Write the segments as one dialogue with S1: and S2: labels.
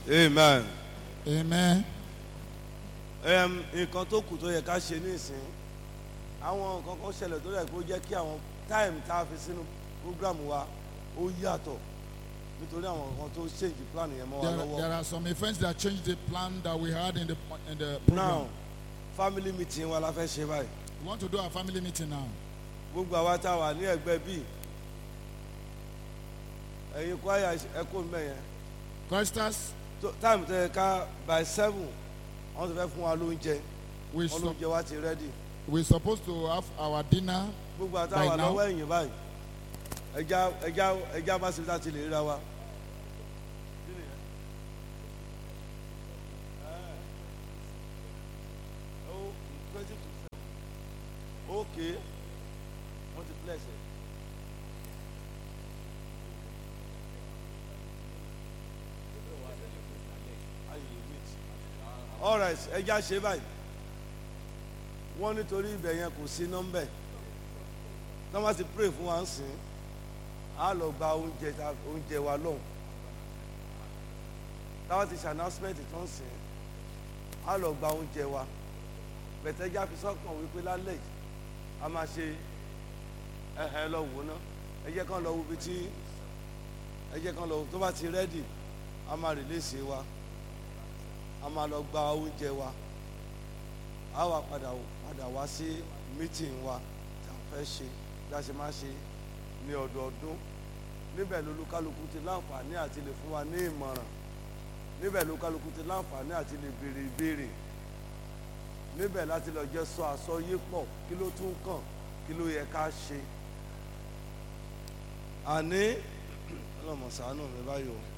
S1: amen.
S2: Amen.
S1: Em, nǹkan tó kù tó yẹ ká ṣe nísìn àwọn nǹkan kan ṣẹlẹ̀ tó yẹ kó jẹ́ kí àwọn time tá a fi sínú program wa ó yàtọ̀ nítorí àwọn nǹkan tó change plan yẹn mọ́ wa
S2: There, there
S1: lọ́wọ́.
S2: are some events that changed the plan that we had in the in the
S1: now
S2: program.
S1: family meeting wa la fẹ́ ṣe báyìí
S2: We want to do our family meeting now.
S1: gbogbo àwa tá a wà ní ẹgbẹ́ bíi ẹ̀yin kwaya ẹ̀kọ́ mbẹ́ yẹn
S2: Choristers,
S1: tó- time tó yẹ ká by seven wọ́n ti fẹ́ fún wa lóúnjẹ
S2: we
S1: wọ́n
S2: su-
S1: lóúnjẹ wa ti ready.
S2: we're supposed to have our dinner.
S1: gbogbo
S2: By
S1: àtàwọn
S2: now?
S1: lọ́wọ́ ẹ̀yìn báyìí ẹja ẹja ẹja bá síbi tá a ti lè ríra wa. ok wọ́n ti bless ẹ̀. alright ẹja ṣe báyìí wọ́n nítorí ibẹ̀ yẹn kò sí nọ́mbẹ̀ tọ́ bá ti pray fún wa ń sìn á lọ gba oúnjẹ ta oúnjẹ wa lọ́hùn táwa ti ṣe announcement tó ń sìn á lọ gba oúnjẹ wa bẹ̀tẹ́jà fi sọ́kàn wípé lálẹ́ yìí a máa ṣe ẹ̀hẹ́ lọ wò ná ẹ jẹ́ kán lọ wo ibi tí ẹ jẹ́ kán lọ wo tó bá ti rẹ́dì a máa release wa a máa lọ gba oúnjẹ wa a wà padà padà wá sí meeting wa tá a fẹ́ ṣe bí a ṣe máa ṣe ní ọdọọdún níbẹ̀ lolúkálukú ti láǹfààní àti lè fún wa ní ìmọ̀ràn níbẹ̀ lolúkálukú ti láǹfààní àti lè béèrè ìbéèrè níbẹ̀ láti lọ jẹ́ sọ àsọyé pọ̀ kí ló tún kàn kí ló yẹ ká ṣe àní ọlọ́mọ ṣàánú mi báyìí o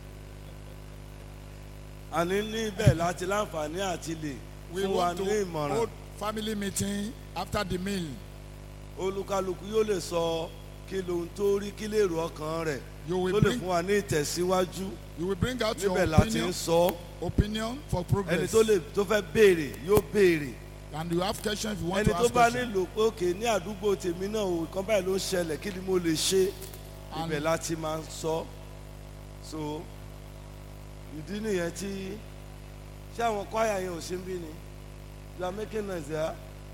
S1: àní níbẹ̀ láti láǹfààní àti lè
S2: We
S1: fún wa
S2: want
S1: ní
S2: to
S1: ìmọ̀ràn
S2: hold family meeting after the meal.
S1: olúkálukú yóò lè sọ kí lohun tó rí kí lè rò ọkàn rẹ̀
S2: You will
S1: tó lè
S2: bring
S1: fún wa ní ìtẹ̀síwájú
S2: you will bring out your
S1: níbẹ̀ láti ń
S2: opinion
S1: sọ
S2: opinion for
S1: ẹni
S2: progress.
S1: tó lè tó fẹ́ béèrè yóò béèrè
S2: And you have questions if you want
S1: ẹni
S2: to
S1: tó
S2: ask
S1: bá
S2: questions.
S1: nílò pé òkè ní àdúgbò tèmi náà o nǹkan báyìí ló ń ṣẹlẹ̀ kí ni mo lè ṣe
S2: And-
S1: ibẹ̀ láti máa ń sọ so ìdí nìyẹn tí ṣé àwọn kwaya yẹn ò sí ń bí ni you are making noise there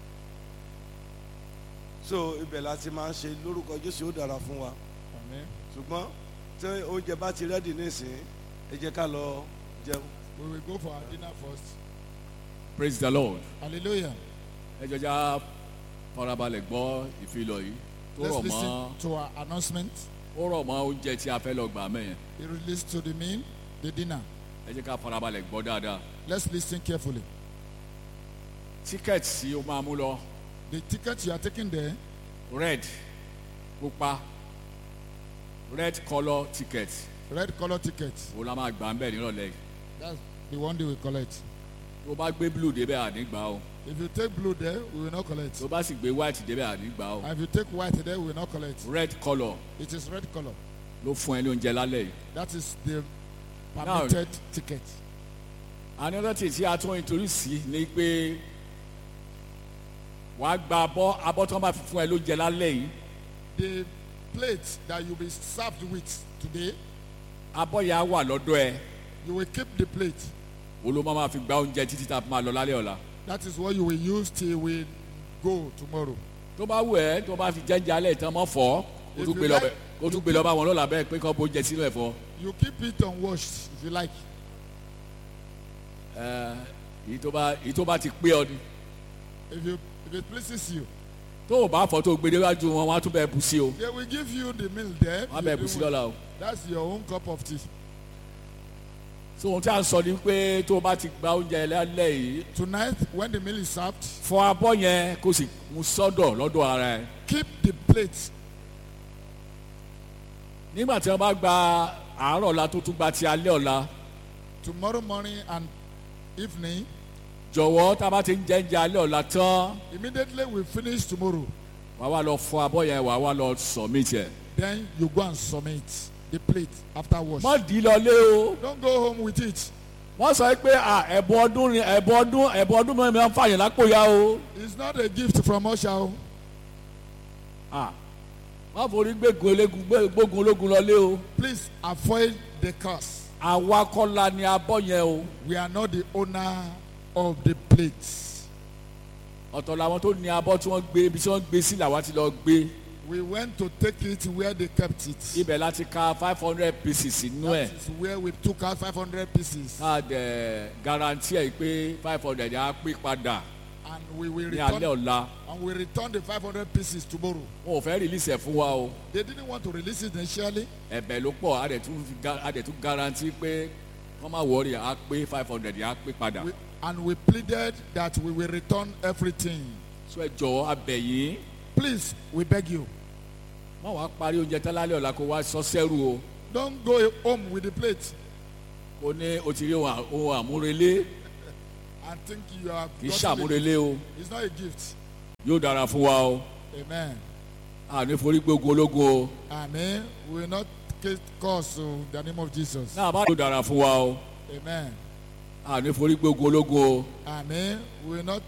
S1: so ibẹ̀ láti máa ń ṣe lórúkọ Jésù ó dára fún wa
S2: Amen.
S1: ṣùgbọ́n tí oúnjẹ bá ti rẹ́dì nísìnyí ẹ jẹ́ ká lọ jẹun.
S2: We will go for our dinner first.
S3: praise the lord
S2: Hallelujah.
S3: ẹ jọjá farabalẹ̀ gbọ́ ìfilọ̀ yìí tó
S2: Let's
S3: rọ̀
S2: listen
S3: mọ́
S2: to our announcement.
S3: ó rọ̀ mọ́ oúnjẹ tí a fẹ́ lọ gbà mẹ́yẹn
S2: It relates to the meal, the dinner.
S3: ẹ jẹ́ ká farabalẹ̀ gbọ́ dáadáa
S2: Let's listen carefully.
S3: tíkẹ́ẹ̀tì tí ó máa mú lọ
S2: The ticket you are taking there,
S3: red pupa red colour ticket
S2: red color ticket.
S3: ó la máa gbà ń bẹ̀ nírọ̀lẹ́ yìí
S2: That's the one they will collect.
S3: tó bá gbé blue débẹ̀ àní gbà o
S2: If you take blue there, we will not collect.
S3: tó bá sì gbé white débẹ̀ àní gbà o
S2: And if you take white there, we will not collect.
S3: red colour
S2: It is red color.
S3: ló fún ẹ ní oúnjẹ lálẹ́ yìí
S2: That is the permitted ticket.
S3: another thing tí a tún introduce sí ni pé wàá gba abọ́ abọ́ tí wọ́n bá fi fún ẹ lóúnjẹ lálẹ́ yìí
S2: The plate that you'll be served with today,
S3: abọ́ yẹn á wà lọ́dọ̀ ẹ
S2: you will keep the plate.
S3: wo ló máa ma fi gba oúnjẹ títí tá a fi máa lọ lálẹ́ ọ̀la
S2: That is what you will use till we go tomorrow.
S3: tó bá wù ẹ́ tó bá fi jẹ́njẹ́ alẹ́ ìtàn mọ́ fọ́ kó
S2: If
S3: tún
S2: you
S3: gbé lọ
S2: like-
S3: bẹ̀ kó tún gbé lọ bá wọn lọ́la bẹ́ẹ̀ pé kọ́ bó jẹ sínú ẹ̀fọ́
S2: You keep it unwashed if you like.
S3: ẹ̀ èyí tó bá èyí tó bá ti pé ọ ni
S2: If you if it pleases you,
S3: tó o bá fọ́ tó o gbé déwájú wọn wọn á tún bẹ́ẹ̀ bù sí o
S2: they will give you the meal there.
S3: wọn á
S2: You
S3: bẹ́ẹ̀
S2: do
S3: bù sí
S2: what-
S3: lọ́la o
S2: That's your own cup of tea.
S3: so ohun tí a ń sọ ni pé tó o bá ti gba oúnjẹ lálẹ́ yìí
S2: Tonight, when the meal is served,
S3: fọ abọ́ yẹn kó sì mú sọ́dọ̀ lọ́dọ̀ ara ẹ̀
S2: keep the plate.
S3: nígbà tí wọ́n bá gba àárọ̀ ọ̀la tó tún gba ti alẹ́ ọ̀la
S2: Tomorrow morning and evening,
S3: jọ̀wọ́ tá a bá ti ń jẹ́njẹ́ alẹ́ ọ̀la tán
S2: immediately we finish tomorrow.
S3: wàá wá lọ fọ abọ́ yẹn wàá wá lọ submit ẹ̀.
S2: Then you go and submit the plate after wash.
S3: má dì í lọlé o
S2: Don't go home with it.
S3: wọ́n sọ pé à, ẹ̀bùn ọdún ni ẹ̀bùn ọdún ẹ̀bùn ọdún mẹ́rin máa ń fààyàn lápò ya o
S2: It's not a gift from Usher. o.
S3: À, má forí gbégun elégun gbé- gbógun ológun lọlé o
S2: Please avoid the curse.
S3: àwa kọ́ la ni abọ́ yẹn o
S2: We are not the owner of the plates.
S3: ọ̀tọ̀ làwọn tó ní abọ́ tí wọ́n gbé ibi tí wọ́n gbé sí làwa ti lọ gbé
S2: We went to take it where they kept it.
S3: ibẹ̀ láti ka five hundred pieces nínú ẹ̀
S2: That is where we took out 500 pieces.
S3: ká dẹ̀ guarantee ẹ̀ pé five hundred á pé padà
S2: And we will
S3: ní alẹ́
S2: return,
S3: ọ̀la
S2: and we return the 500 pieces tomorrow.
S3: wọn ò fẹ́ release ẹ̀ fún wa o
S2: They didn't want to release it initially.
S3: ẹ̀bẹ̀ ló pọ̀ á dẹ̀ tún fi ga- á dẹ̀ tún guarantee pé wọ́n má wọrí á pé five hundred á pé padà
S2: We, and we pleaded that we will return everything.
S3: so ẹ jọ̀wọ́ abẹ̀ yín
S2: Please, we beg you,
S3: wọ́n wá parí oúnjẹ tán lálẹ́ ọ̀la kó wá sọ sẹ́rù o
S2: don't go home with the plate
S3: kó ní o ti rí ohun à- ohun àmúrelé
S2: and think you are.
S3: kì í
S2: gotten it.
S3: ṣàmúrelé o
S2: It's not a gift.
S3: yóò dára fún wa o
S2: Amen.
S3: àní forí gbógun ológun o
S2: Amen. We will not ca- cause uh, the name of Jesus.
S3: náà bá yóò dára fún wa o
S2: Amen.
S3: àní forí gbógun ológun o
S2: Amen. We will not